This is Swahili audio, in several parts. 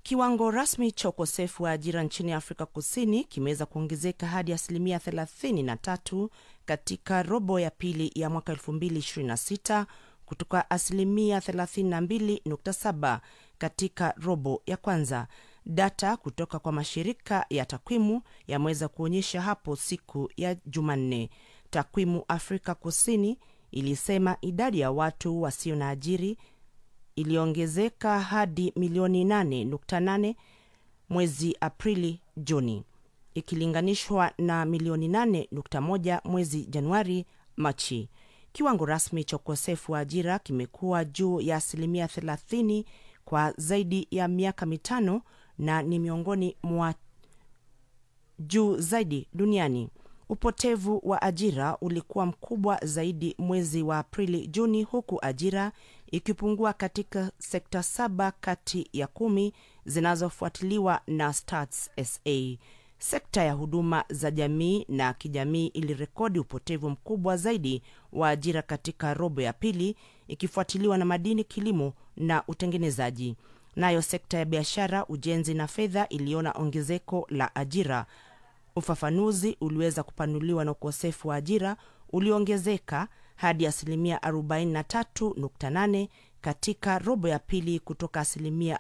Kiwango rasmi cha ukosefu wa ajira nchini Afrika Kusini kimeweza kuongezeka hadi asilimia 33 katika robo ya pili ya mwaka 2026 kutoka asilimia 32.7 katika robo ya kwanza. Data kutoka kwa mashirika ya takwimu yameweza kuonyesha hapo siku ya Jumanne. Takwimu Afrika Kusini ilisema idadi ya watu wasio na ajiri iliongezeka hadi milioni 8.8 mwezi Aprili Juni, ikilinganishwa na milioni 8.1 mwezi Januari Machi. Kiwango rasmi cha ukosefu wa ajira kimekuwa juu ya asilimia 30 kwa zaidi ya miaka mitano na ni miongoni mwa juu zaidi duniani. Upotevu wa ajira ulikuwa mkubwa zaidi mwezi wa Aprili Juni, huku ajira ikipungua katika sekta saba kati ya kumi zinazofuatiliwa na Stats SA. Sekta ya huduma za jamii na kijamii ilirekodi upotevu mkubwa zaidi wa ajira katika robo ya pili, ikifuatiliwa na madini, kilimo na utengenezaji. Nayo sekta ya biashara, ujenzi na fedha iliona ongezeko la ajira. Ufafanuzi uliweza kupanuliwa na ukosefu wa ajira uliongezeka hadi asilimia 43.8 katika robo ya pili kutoka asilimia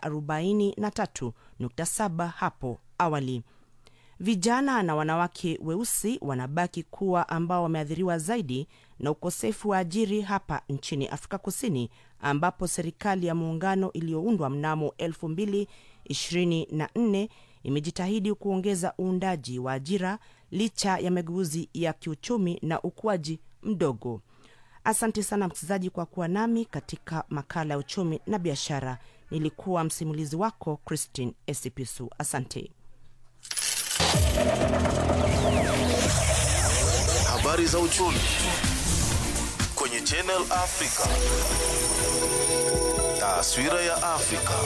43.7 hapo awali. Vijana na wanawake weusi wanabaki kuwa ambao wameathiriwa zaidi na ukosefu wa ajiri hapa nchini Afrika Kusini, ambapo serikali ya muungano iliyoundwa mnamo 2024 imejitahidi kuongeza uundaji wa ajira licha ya mageuzi ya kiuchumi na ukuaji mdogo. Asante sana msikilizaji kwa kuwa nami katika makala ya uchumi na biashara. Nilikuwa msimulizi wako Christine Esipisu. Asante. Habari za uchumi kwenye Channel Africa. Taswira ya Afrika.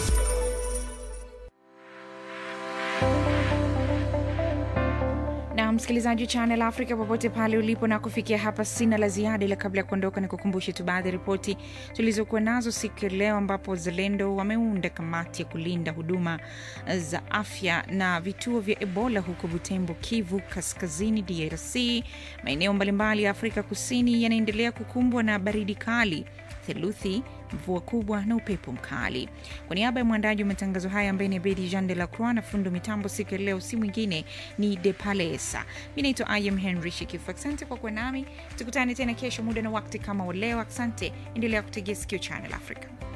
na msikilizaji wa Channel Africa popote pale ulipo, na kufikia hapa sina la ziada, ila kabla ya kuondoka ni kukumbushe tu baadhi ya ripoti tulizokuwa nazo siku ya leo, ambapo wazalendo wameunda kamati ya kulinda huduma za afya na vituo vya Ebola huko Butembo, Kivu Kaskazini, DRC. Maeneo mbalimbali ya Afrika Kusini yanaendelea kukumbwa na baridi kali theluthi, mvua kubwa na upepo mkali. Kwa niaba ya mwandaji wa matangazo haya ambaye ni Abedi Jean de la Croix na fundo mitambo siku ya leo, si mwingine ni De Palesa. Mi naitwa Im Henry Shikifu. Asante kwa kuwa nami, tukutane tena kesho muda na wakati kama wa leo. Asante, endelea kutegea sikio Channel Africa.